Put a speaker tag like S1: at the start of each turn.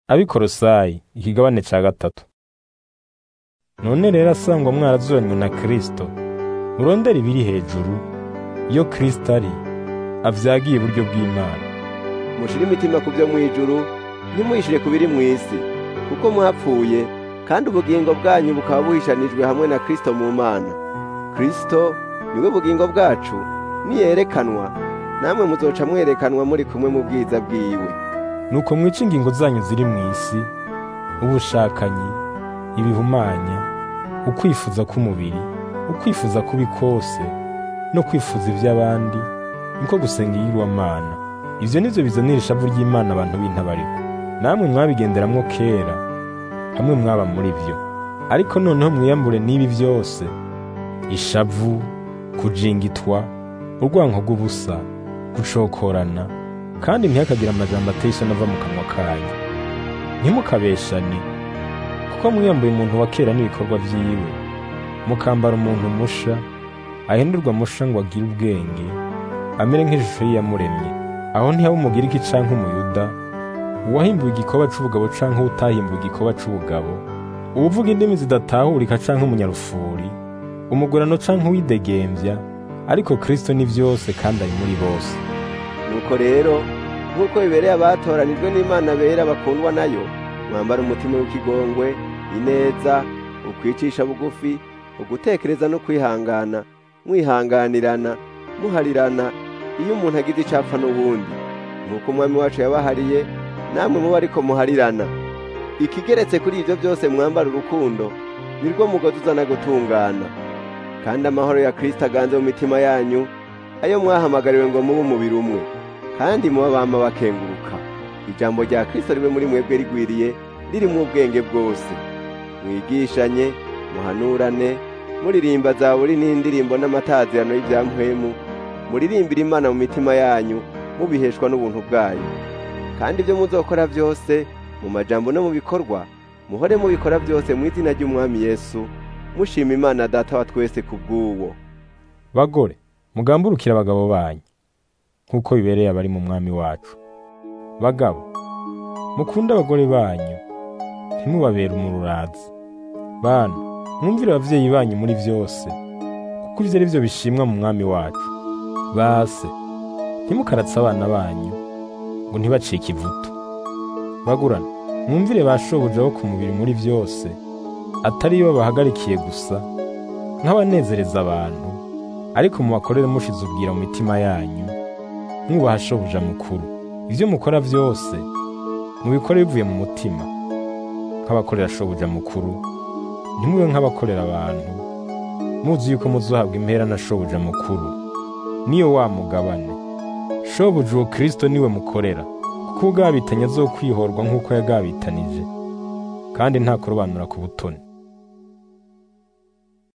S1: abikorosayi ikigabane ca gatatu none rero asangwa mwarazuranywe na kristo murondera ibiri hejuru iyo kristo ari avyagiye iburyo bw'imana
S2: mushire imitima ku byo mw'ijuru ntimuyishire ku biri mw'isi kuko mwapfuye kandi ubugingo bwanyu bukaba buhishanijwe hamwe na kristo mu mana kristo niwe bugingo bwacu niyerekanwa namwe muzoca mwerekanwa muri kumwe mu bwiza bwiwe
S1: nuko mwica ingingo zanyu ziri mw'isi ubushakanyi ibihumanya ukwifuza k'umubiri ukwifuza kubi kose no kwifuza iby'abandi niko gusenga iyirwamana ivyo nivyo bizanira ishavu ry'imana abantu b'intabariko namwe mwabigenderamwo kera hamwe mwaba muri vyo ariko noneho mwiyambure n'ibi vyose ishavu kujingitwa urwanko rw'ubusa gucokorana kandi ntihakagira amajambo ateye isoni ava mu kanwa kanyu ntimukabeshane kuko mwiyambuye umuntu wa kera n'ibikorwa vyiwe mukambara umuntu musha ahindurwa musha ngo agire ubwenge amere nk'ishusho y'iyamuremye aho ntihaba umugiriki canke umuyuda uwahimbuwe igikoba c'ubugabo canke uwutahimbuwe igikoba c'ubugabo uwuvuga indimi zidatahurika canke umunyarufuri umugurano canke uwidegembya ariko kristo ni vyose kandi ari muri bose
S2: nuko rero nk'uko bibereye abatoranijwe n'imana bera bakundwa nayo mwambara umutima w'ikigongwe ineza ukwicisha bugufi ugutekereza no kwihangana mwihanganirana muharirana iyo umuntu agize icapfa n'ubundi nk'uko umwami wacu yabahariye namwe muba ariko muharirana ikigeretse kuri ibyo byose mwambara urukundo nirwo mugozi uzana gutungana kandi amahoro ya kristo aganze mu mitima yanyu ayo mwahamagariwe ngo mube umubiri umwe kandi muba bama bakenguruka ijambo rya kristo ribe muri mwebwe rigwiriye riri mu ubwenge bwose mwigishanye muhanurane muririmba zaburi n'indirimbo n'amatazirano y'ibyampwemu muririmbira imana mu mitima yanyu mubiheshwa n'ubuntu bwayo kandi ibyo muzokora byose mu majambo no mu bikorwa muhore mubikora byose mu izina ry'umwami yesu mushima imana data wa twese ku bw'uwo
S1: bagore mugamburukire abagabo banyu nk'uko bibereye abari mu mwami wacu bagabo mukunde abagore banyu ntimubabere umururazi bana mwumvire abavyeyi banyu muri vyose kuko ivyo ari vyo bishimwa mu mwami wacu base ntimukaratse abana banyu ngo ntibacike ivutu bagurana mwumvire ba shobuja bo ku mubiri muri vyose atari yo babahagarikiye gusa nk'abanezereza abantu ariko mubakorere mushize ubwira mu mitima yanyu mwubaha shobuja mukuru ivyo mukora vyose mubikore bivuye mu mutima nk'abakorera shobuja mukuru ntimube nk'abakorera abantu muzi yuko muzohabwa impera na shobuja mukuru niyo wa mugabane shobuja uwo kristo niwe mukorera kuko ugabitanye azokwihorwa nk'uko yagabitanije kandi nta kurobanura ku butoni